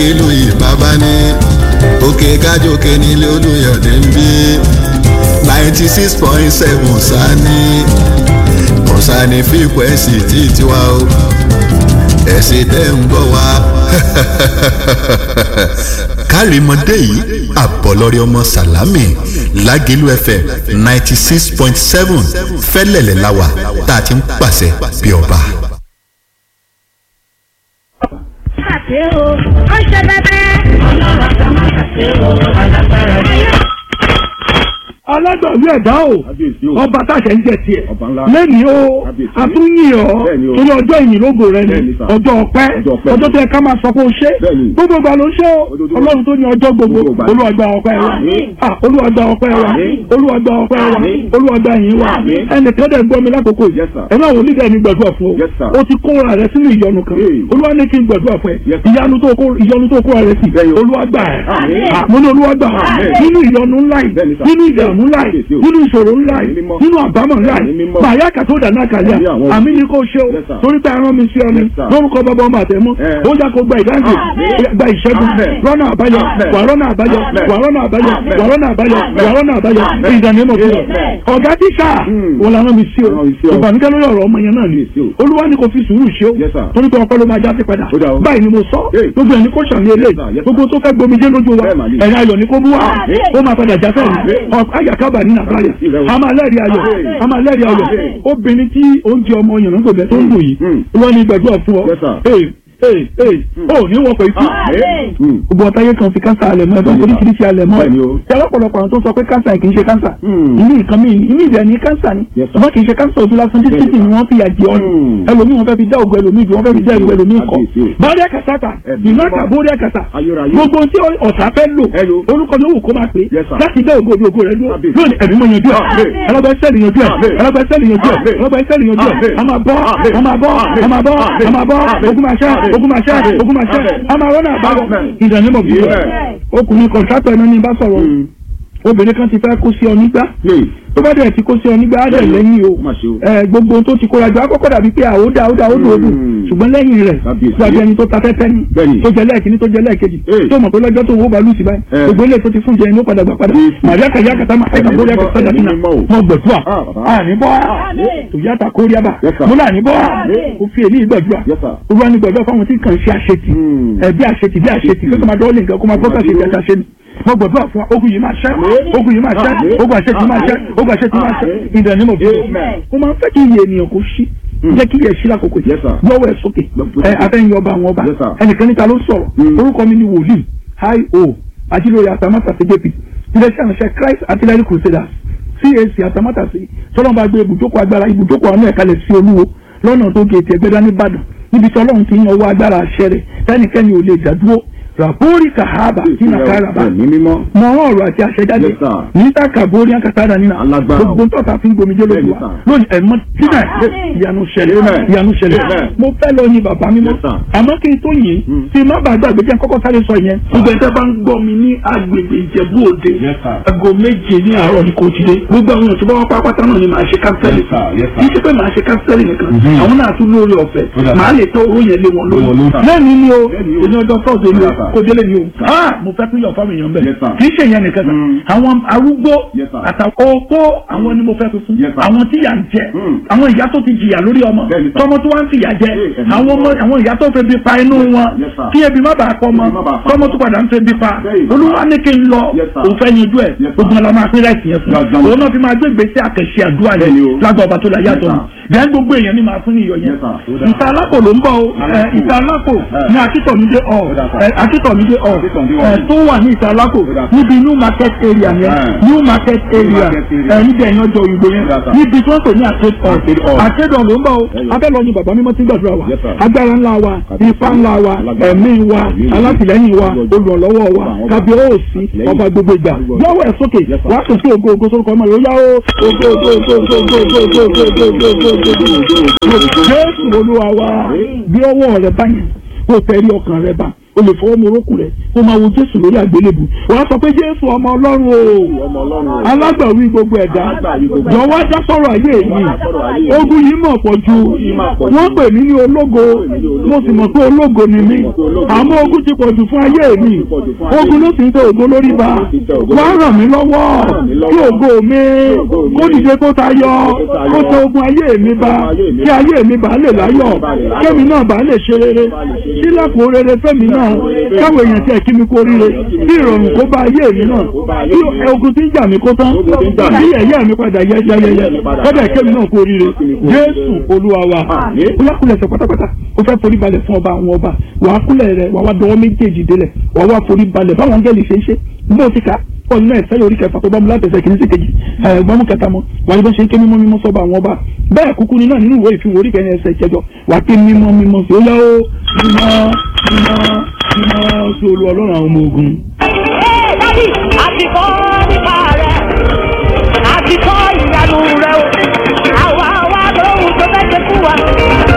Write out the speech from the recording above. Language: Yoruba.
lágẹ̀lú ìbábá ní òkè kájòkè nílé olùyọ̀dé ń bí ninety six point seven sani kọ̀sánì fíkwẹ́sì tí tiwa o ẹ̀sìn tẹ́ ń gbọ́ wa. kárìmọ́dé yìí àbọ̀lọ́rí ọmọ sàlámì lágẹ̀lú fm ninety six point seven fẹ́lẹ̀lẹ̀ láwà tá a ti ń pàṣẹ bí ọba. ṣe o ó ṣe bẹbẹ. ọlọ́run àti ọmọ ṣàṣe o alágbára ni. alágbàwí ẹ̀dá o Kábíyèsí o. ọba táṣẹ ń jẹ tiẹ̀ Ọba ńlá. lẹ́nìí o Kábíyèsí. àtúnyìn ọ́ Bẹ́ẹ̀ni o. torí ọjọ́ ìyìnlógo rẹ ni Bẹ́ẹ̀ni sà. ọjọ́ ọpẹ́ Ọjọ́ ọpẹ́. ọjọ́ tó yẹ ká máa sọ pé o ṣe Bẹ́ẹ̀ni. gbogbo ìgbà ló ṣe o Ojoojúmọ́. ọlọ́run tó ní ọjọ́ gbogbo Gbogbo ìgbà. olúwàgbà ọpẹ́ wa Àmín. Ah, olúwàgbà ọpẹ́ wa Àmín. olúwàgbà ọpẹ́ wa Àmín. olúwàgbà yìí wa Àmín. ẹnìkan dẹ̀ gbọ́ mi lákòókò yìí Yes, sir. ẹ náà wò nígbà ẹni gbàdúrà fún Yes, sir. o o ti kóra rẹ sínú ìyọnu kan Hey. olúwa ní kí n gbàdúrà fún ẹ Yes, sir. ìyanu tó kó ìyọnu tó kóra rẹ sí Bẹ́ẹ̀ni o. olúwàgbà ẹ Àmín. Ah, mo ní olúwàgbà Àmín. nínú ìyọnu ńlá yìí Bẹ́ẹ̀ni, sir. nínú ìdààmú ńlá yìí Kábíyèsí o. nínú ìṣòro ńlá yìí Àmín mímọ́. nínú àbámọ̀ ńlá Àmín yìí mímọ́. màyà kàtó dáná kàlíà Àmín àwọn àmì ní kò ṣe o Yes, sir. torí pé arán mi sí ọ ni Yes, sir. lórúkọ bàbá ọmọ àtẹmú Eh. ó yà kó gba ìdáǹdè Àmín. gba ìṣẹ́gun Amen. rọ́nà àbáyọ Amen. wà rọ́nà àbáyọ Amen. wà rọ́nà àbáyọ Amen. wà rọ́nà àbáyọ Amen. wà rọ́nà àbáyọ Amen. ìdánimọ̀ fún ọ Amen. ọ̀gá tíṣà Hmm. wọn làwọn mi sí o Rán mi sí o. ìbànújẹ́ lórí ọ̀rọ̀ ọmọ yẹn náà ni Kábíyèsí o. olúwa ni kò fi sùúrù ṣe o Yes, sir. torí pé ọpẹ́ ló máa já sí padà Ó dà o. báyìí ni mo sọ Hey. gbogbo ẹni kò ṣàmì eléyìí sir. Yes, sir. gbogbo tó fẹ́ gbomijé lójú wa Bẹ́ẹ̀ mà ni. ẹ̀yin ayọ̀ ni kó bú wa Àmín. ó máa padà já sẹ́yìn Àmín. ayàkábà ní nàbàyà Kábíyèsí rẹ o. a máa lẹ́rìí ayọ̀ Àmín. a máa lẹ́rìí ayọ̀ Àmín. obìnrin tí oúnjẹ ọmọ yànnà gbòbẹ tó ń lò yìí Hmm. wọ́n ní gbàdúrà fún ọ Yes, sir. ee ee ee ó ní wọ́n pẹ̀ ikú Àmín. gbogbo ọ̀táyé kan fi kánsà alẹ̀ mọ́ ẹ̀dọ́ Bẹ́ẹ̀ni, sir. oríṣiríṣi alẹ̀ mọ́ Bẹ́ẹ̀ni o. ẹ̀ ọlọ́pọ̀lọpọ̀ àwọn tó sọ pé kánsà kì í ṣe kánsà Hmm. ìní nǹkan mi ìní ìdẹ̀ ní kánsà ni Yes, sir. ṣùgbọ́n kì í ṣe kánsà ojú lásán títí Bẹ́ẹ̀ni, ni sir. wọ́n fi yà jẹ ọ́ ni Hmm. ẹlòmíì wọn fẹ́ fi dá ògùn ẹlòmíì jù wọ́n fẹ́ fi dá ògùn ẹlòmíì kọ́ Kábíyèsí o. bọ́ọ̀dì àkàtàkà Ẹ̀mí ìlú mímọ́. àkà bọ́ọ̀dì àkàtà Ayérayé. gbogbo tí ọ̀tá fẹ́ lò Hello. orúkọ ló wù kó máa pè é Yes, sir. láti dá ògùn ògùn ògùn rẹ dúró Kábíyèsí. lónìí ẹ̀mí mọ̀ yanjú ẹ̀ Àmín. alábẹ́sẹ̀lì yanjú ẹ̀ Àmín. alábẹ́sẹ̀lì yanjú ẹ̀ Àmín. alábẹ́sẹ̀lì yanjú ẹ̀ Àmín. a máa bọ́ Àmín. a máa bọ́ a máa bọ́ Àmín. a máa bọ́ Àmín. ogun máa ṣẹ́ Àmín. ogun máa ṣẹ́ Àmín. ogun máa ṣẹ́ Àmín. a máa rọ́nà àbáyọ Àmín. ìdánimọ̀ bí Yeah. ọkùnrin kọ̀ǹtrátọ̀ ẹni ní bá sọ̀rọ̀ Hmm. obìnrin kan ti fẹ́ kó sí ọ nígbà Hey. tó bá dẹ̀ ti kó sí ọ nígbà á dẹ̀ Bẹ́ẹ̀ni o. lẹ́yìn o Ó mà ṣe o. ẹ gbogbo ohun tó ti kóra jọ akọ́kọ́ dàbí pé àwòdà àwòdà àwòdà odò Hmm. ṣùgbọ́n lẹ́yìn rẹ̀ Kábíyèsí. dàbí ẹni tó ta fẹ́fẹ́ ni Bẹ́ẹ̀ni. tó jẹ lẹ́ẹ̀kíní tó jẹ lẹ́ẹ̀kejì Hey. tó mọ̀ pé lọ́jọ́ tó wó balùwù sí báyìí Eh. gbogbo ilé tó ti fún jẹ inú padà gbà padà Jésù. màríà kàyà kàtà máa ẹ̀ka bórí àkàtà Ẹ̀mí dàbí náà mímọ́ o. mọ gbẹ̀dúà Ah, bàbá. àní bọ́ tòyàtà kóríàbà Yes, sir. mo náà ní bọ́ Àmín. kò fi èyí gbẹ̀dúà Yes, sir. olúwa ní gbẹ̀dúà fáwọn tí kàn ṣe àṣetì Hmm. ẹ bí àṣetì bí àṣetì kí ó máa dọ́ọ̀lì nǹkan kó máa gbọ́dọ̀ ṣe ìjẹta ṣe ni mo gbàdúrà fún wa ogun yìí máa ṣẹ́ ogun yìí máa ṣẹ́ Àmín. ogun àṣetì máa ṣẹ́ ogun àṣetì máa ṣẹ́ Àmín. in the name of Jesus Amen. mo máa ń fẹ́ kí iye ènìyàn kó ṣí Hmm. jẹ́ kí iye ṣí lákòókò yìí Yes, sir. lọ́wọ́ ẹ̀ sókè Lọ́wọ́ ẹ sókè. afẹ́yìn ọba àwọn ọba Yes, sir. ẹnìkan níta ló sọ̀rọ̀ Hmm. orúkọ mi ni wòlíì hi o ajílóye atamátàsí jp iléeṣẹ́ àṣẹ Christ artillery crusaders CAC atamátàsí tọ́lọ́mọba gbé ibùjókòó agbára ibùjókòó àánú ẹ̀kalẹ̀ sí olúwo lọ́nà tó gé ètò ẹgbẹ́dá nìbàdàn níbi tí ọlọ́run ti ń yan owó agbára àṣẹ rẹ̀ tẹ́nikẹ́ni ò lè dádúró ràbórí kàhábà tí nàkàràbà Ẹ̀mí mímọ́. mọ ọ̀rọ̀ ọ̀rọ̀ àti àṣẹ jáde Yes, sir. níta kàbórí àkàtàdà nínú Alágbára. gbogbo tọ́ta fi ń gbomijé lójú Bẹ́ẹ̀ni, wa sir. lónìí ẹ̀mọ́ síbẹ̀ ìyanu ṣẹlẹ̀ Amen. ìyanu ṣẹlẹ̀ Amen. mo fẹ́ lọ yin bàbá mímọ́ Yes, sir. àmọ́ kí n tó yìn Mm. tí má bàa gbàgbé jẹ́ kọ́kọ́ sáré sọ yẹn gbogbo ẹ̀jẹ̀ bá ń gbọ́ mi ní agbègbè ìjẹ̀bú òde Yes, sir. aago méje ní àárọ̀ ní kò ti dé gbogbo àwọn èèyàn tó bá wá pápátá náà ni màá ṣe kánsẹ́lì Yes, sir. Yes, sir. kì í ṣe pé màá ṣe kánsẹ́lì nìkan Mhm. àwọn náà tún lórí ọ̀fẹ́ Ó dà. màá lè tọ́ owó yẹn lé wọn Lé wọn lórí lórí. lẹ́nu ni o Lẹ́nu o. èmi ọjọ́ tọ́sídẹ̀ẹ́ ni o Yes, sir. kò délé ni o ah mo fẹ́ tún yọ̀ fáwọn èèyàn bẹ́ẹ̀ Yes, sir. kì í ṣe yẹn nìkan kan Mm. àwọn arúgbó Yes, sir. àtàkọ́ opó àwọn ni mo fẹ́ fi fún Yes, sir. àwọn tí yà ń jẹ Mm. àwọn ìyá tó ti jìyà lórí ọmọ Bẹ́ẹ̀ni, sir. tọmọ tó wá ń fìyà jẹ Yes, sir. àwọn ọmọ àwọn ìyá tó fẹ́ bí pa inú wọn Yes, sir. kí ebi má bàa pọ̀ mọ́ Ebi má bàa pa tọmọ mọ́. tó padà ń fẹ́ bí pa Bẹ́ẹ̀ni, sir. olúwa ní kí n lọ Yes, sir. òun fẹ́ yanjú ẹ̀ Yes, sir. gbogbo ọlọmọ apẹ́ láìsí yẹn fún Gbàgbọ́. òun náà fi máa gbé gbèsè àkẹ́sí àdúrà Bẹ́ẹ̀ni yẹn o. lágbà ọba tó la yàtọ̀ Yes, ni sir. bẹ́ẹ̀ gbogbo èèyàn ni màá fún iyọ̀ yẹn Yes, sir. Ó dà. ìta alápò ló ń bọ̀ o ẹ, Alápò. ìta alápò Eh. ní akítọ̀mídé ọ̀ Ó dà, sir. ẹ, akítọ̀mídé ọ̀ Akíntọ̀mídé ẹ, ọ̀. tó wà ní ìta alápò Ó dà, sir. níbi new market area yẹn Eh. new market area market area. ẹ, níbi ẹ̀yìn ọjọ́ òyìnbó yẹn Ó dà, sir. níbi tí wọ́n pè ní arcade hall Arcade hall. arcade hall ló ń bọ̀ o Ẹyọ. abẹ́ lọ ni bàbá mímọ́ ti ń gbàdúrà wa Yes, sir. agbára ńlá wa Kábíyèsí. ipá ńlá wa Alágbára. ẹ̀mí wa Ẹ̀mí wa. alátìlẹ́yìn wa Olùrànlọ́wọ́. olùrànlọ́wọ́ wa Ọba àwọn ọba. kábíyèsí Lẹ́yìn. ọba gbogbo ìgbà Olùrànlọ́wọ́. lọ́wọ́ ẹ̀ sókè Yes, sir. wàá sọ sí ògo ògo sórúkọ ọmọ rẹ̀ ó yá o ògo ògo ògo ògo ògo ògo ògo ògo ògo ògo ògo ògo ògo jésù olúwa wa bí ọwọ́ rẹ bá yẹn kó tẹ̀rí ọkàn rẹ bá o lè fọwọ́ mu orókùn rẹ̀ o máa wo jésù lórí àgbélébù wàá sọ pé jésù ọmọ ọlọ́run o alágbàwí gbogbo ẹ̀dá jọ̀wọ́ dá sọ̀rọ̀ ayé yìí ogun yìí mọ̀ pọ̀ ju wọ́n pè mí ní ológo mo sì mọ̀ pé ológo ni mí àmọ́ ogun ti pọ̀ jù fún ayé mi ogun ló sì ń tẹ ògo lórí ba wá ràn mí lọ́wọ́ kí ògo mi kó dìde kó tayọ kó tẹ ogun ayé mi ba kí ayé mi bá lè láyọ̀ kémi náà bá lè ṣe rere sílẹ̀kùn rere fẹ́mi náà káwọn èèyàn tiẹ̀ kí mi kó ríre bí ìrọ̀rùn kó bá ayé mi náà bí ogun tí ń jà mí kó tán bí ẹ̀yẹ́ mi padà yẹ yẹyẹyẹ kọ́dà kémi náà kó ríre jésù olúwa wa kúlákúlẹ̀ sọ pátápátá ó fẹ́ forí balẹ̀ fún ọba àwọn ọba wàá kúlẹ̀ rẹ̀ wàá wá dọwọ́ méjèèjì délẹ̀ wàá wá forí balẹ̀ báwọn angẹ́lì ṣe ń ṣe bó ti ká ọ̀nà náà ìfẹ́ orí kẹfà tó bá mu látẹ̀sẹ̀ kìíní sí kejì ẹ̀gbọ́n mú kẹta mọ́ wà ní bá ṣe ń ké mímọ́ mímọ́ sọ́ba àwọn ọba bẹ́ẹ̀ kúkú ni náà nínú ìwé ìfihàn orí kẹrin ẹsẹ̀ ìkẹjọ wà ké mímọ́ mímọ́ sí ó yá ó mímọ́ mímọ́ mímọ́ sí olú ọlọ́run àwọn ọmọ ogun. Dádì, àti kọ́ nípa rẹ̀, àti kọ́ ìyanu rẹ̀ o. Àwa wa lóhun tó fẹ́ ṣe fún wa.